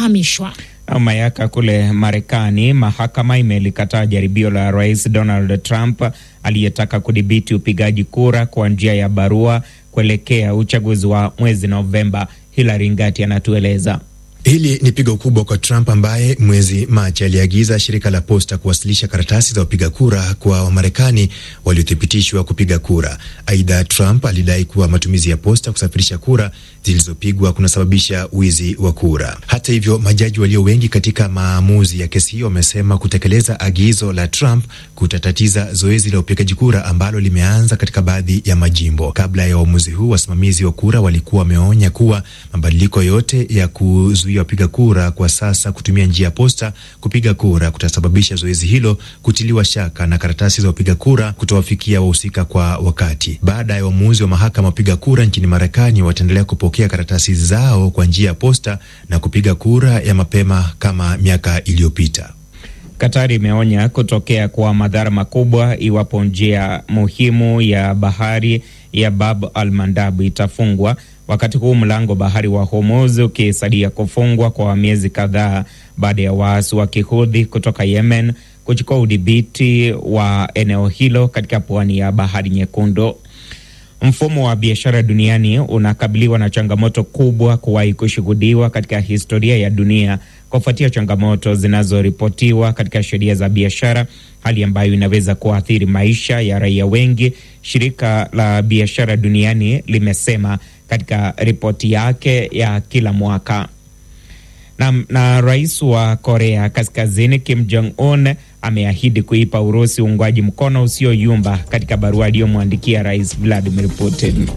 kuhamishwa. Mayaka kule Marekani, mahakama imelikataa jaribio la Rais Donald Trump aliyetaka kudhibiti upigaji kura kwa njia ya barua kuelekea uchaguzi wa mwezi Novemba. Hilary Ngati anatueleza. Hili ni pigo kubwa kwa Trump ambaye mwezi Machi aliagiza shirika la posta kuwasilisha karatasi za wapiga kura kwa Wamarekani waliothibitishwa kupiga kura. Aidha, Trump alidai kuwa matumizi ya posta kusafirisha kura zilizopigwa kunasababisha wizi wa kura. Hata hivyo, majaji walio wengi katika maamuzi ya kesi hiyo wamesema kutekeleza agizo la Trump kutatatiza zoezi la upigaji kura ambalo limeanza katika baadhi ya majimbo. Kabla ya uamuzi huu, wasimamizi wa kura walikuwa wameonya kuwa mabadiliko yote ya kuzuia wapiga kura kwa sasa kutumia njia ya posta kupiga kura kutasababisha zoezi hilo kutiliwa shaka na karatasi za wapiga kura kutowafikia wahusika kwa wakati. Baada ya uamuzi wa mahakama, wapiga kura nchini Marekani wataendelea kupokea karatasi zao kwa njia ya posta na kupiga kura ya mapema kama miaka iliyopita. Katari imeonya kutokea kwa madhara makubwa iwapo njia muhimu ya bahari ya Bab al Mandab itafungwa, wakati huu mlango bahari wa Hormuz ukisadia kufungwa kwa miezi kadhaa baada ya waasi wa Kihudhi kutoka Yemen kuchukua udhibiti wa eneo hilo katika pwani ya bahari Nyekundu. Mfumo wa biashara duniani unakabiliwa na changamoto kubwa kuwahi kushuhudiwa katika historia ya dunia kufuatia changamoto zinazoripotiwa katika sheria za biashara, hali ambayo inaweza kuathiri maisha ya raia wengi, shirika la biashara duniani limesema katika ripoti yake ya kila mwaka. Na, na rais wa Korea Kaskazini Kim Jong Un ameahidi kuipa Urusi uungwaji mkono usioyumba katika barua aliyomwandikia Rais Vladimir Putin.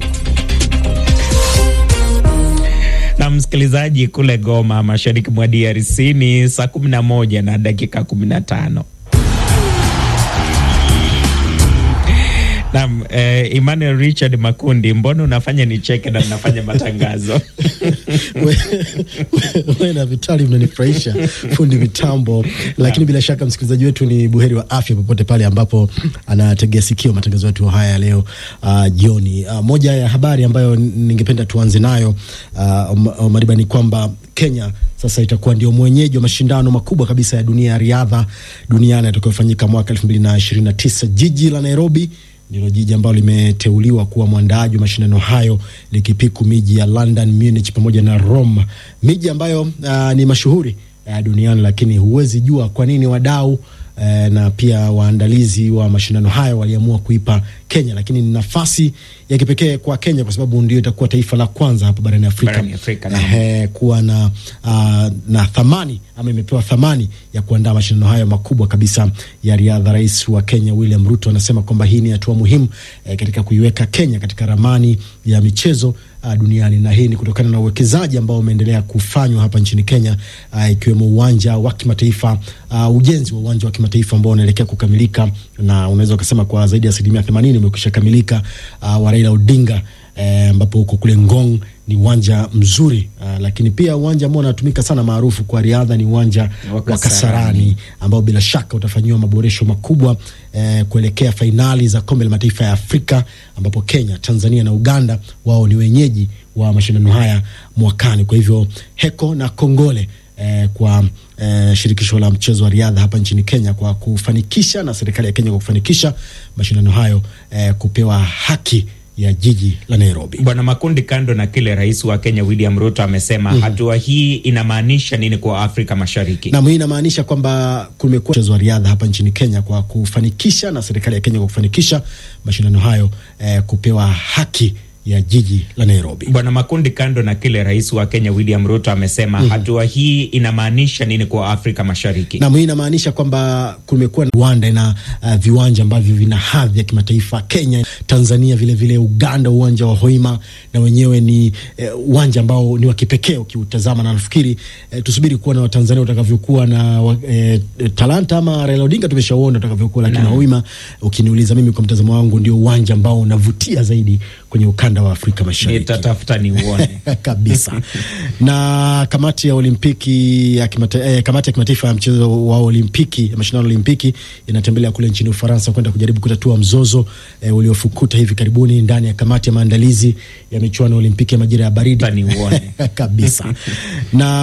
Na msikilizaji, kule Goma, mashariki mwa DRC ni saa kumi na moja na dakika kumi na tano. Naam, eh, Emmanuel Richard Makundi, mbona unafanya nicheke na unafanya matangazo? Wewe na Vitali mnanifurahisha, fundi mitambo. Lakini bila shaka msikilizaji wetu ni buheri wa afya popote pale ambapo anategea sikio matangazo yetu haya leo uh, jioni. Uh, moja ya habari ambayo ningependa tuanze nayo uh, Mariba, ni kwamba Kenya sasa itakuwa ndio mwenyeji wa mashindano makubwa kabisa ya dunia ya riadha duniani yatakayofanyika mwaka elfu mbili na ishirini na tisa. Jiji la Nairobi ndilo jiji ambalo limeteuliwa kuwa mwandaaji wa mashindano hayo likipiku miji ya London, Munich pamoja na Rome, miji ambayo uh, ni mashuhuri uh, duniani, lakini huwezi jua kwa nini wadau uh, na pia waandalizi wa mashindano hayo waliamua kuipa Kenya, lakini ni nafasi ya kipekee kwa Kenya kwa sababu ndio itakuwa taifa la kwanza hapa barani Afrika, Barani Afrika, naam. eh, kuwa na, uh, na thamani ama imepewa thamani ya kuandaa mashindano hayo makubwa kabisa ya riadha. Rais wa Kenya William Ruto anasema kwamba hii ni hatua muhimu eh, katika kuiweka Kenya katika ramani ya michezo uh, duniani, na hii ni kutokana na uwekezaji ambao umeendelea kufanywa hapa nchini Kenya uh, ikiwemo uwanja wa kimataifa uh, ujenzi wa uwanja wa kimataifa ambao unaelekea kukamilika na unaweza ukasema kwa zaidi ya asilimia themanini umekwisha kamilika uh, wa Raila Odinga ambapo eh, huko kule Ngong ni uwanja mzuri uh, lakini pia uwanja ambao unatumika sana maarufu kwa riadha ni uwanja wa Kasarani ambao bila shaka utafanyiwa maboresho makubwa eh, kuelekea fainali za kombe la mataifa ya Afrika ambapo Kenya, Tanzania na Uganda wao ni wenyeji wa mashindano haya mwakani. Kwa hivyo heko na kongole eh, kwa eh, shirikisho la mchezo wa riadha hapa nchini Kenya kwa kufanikisha na serikali ya Kenya kwa kufanikisha mashindano hayo eh, kupewa haki ya jiji la Nairobi. Bwana Makundi, kando na kile rais wa Kenya William Ruto amesema, mm -hmm. hatua hii inamaanisha nini kwa Afrika Mashariki? Naam, hii inamaanisha kwamba kumekuwa mchezo wa riadha hapa nchini Kenya kwa kufanikisha na serikali ya Kenya kwa kufanikisha mashindano hayo eh, kupewa haki ya jiji la Nairobi. Bwana Makundi, kando na kile rais wa Kenya William Ruto amesema, mm -hmm. hatua hii inamaanisha nini kwa Afrika Mashariki? Naam, hii inamaanisha kwamba kumekuwa na Rwanda na uh, viwanja ambavyo vina hadhi ya kimataifa, Kenya, Tanzania, vile vile Uganda, uwanja wa Hoima na wenyewe ni uwanja uh, ambao ni wa kipekee ukiutazama, na nafikiri uh, tusubiri kuona Watanzania utakavyokuwa na uh, talanta ama Raila Odinga tumeshauona utakavyokuwa, lakini no. Hoima, ukiniuliza mimi, kwa mtazamo wangu, ndio uwanja ambao unavutia zaidi kwenye ukanda wa Afrika Mashariki. Nitatafuta niuone kabisa. Na kamati ya Olimpiki ya kimata, eh, kamati ya kimataifa ya mchezo wa Olimpiki ya mashindano ya Olimpiki inatembelea kule nchini Ufaransa kwenda kujaribu kutatua mzozo eh, uliofukuta hivi karibuni ndani ya kamati ya maandalizi ya michuano ya Olimpiki ya majira ya baridi niuone kabisa na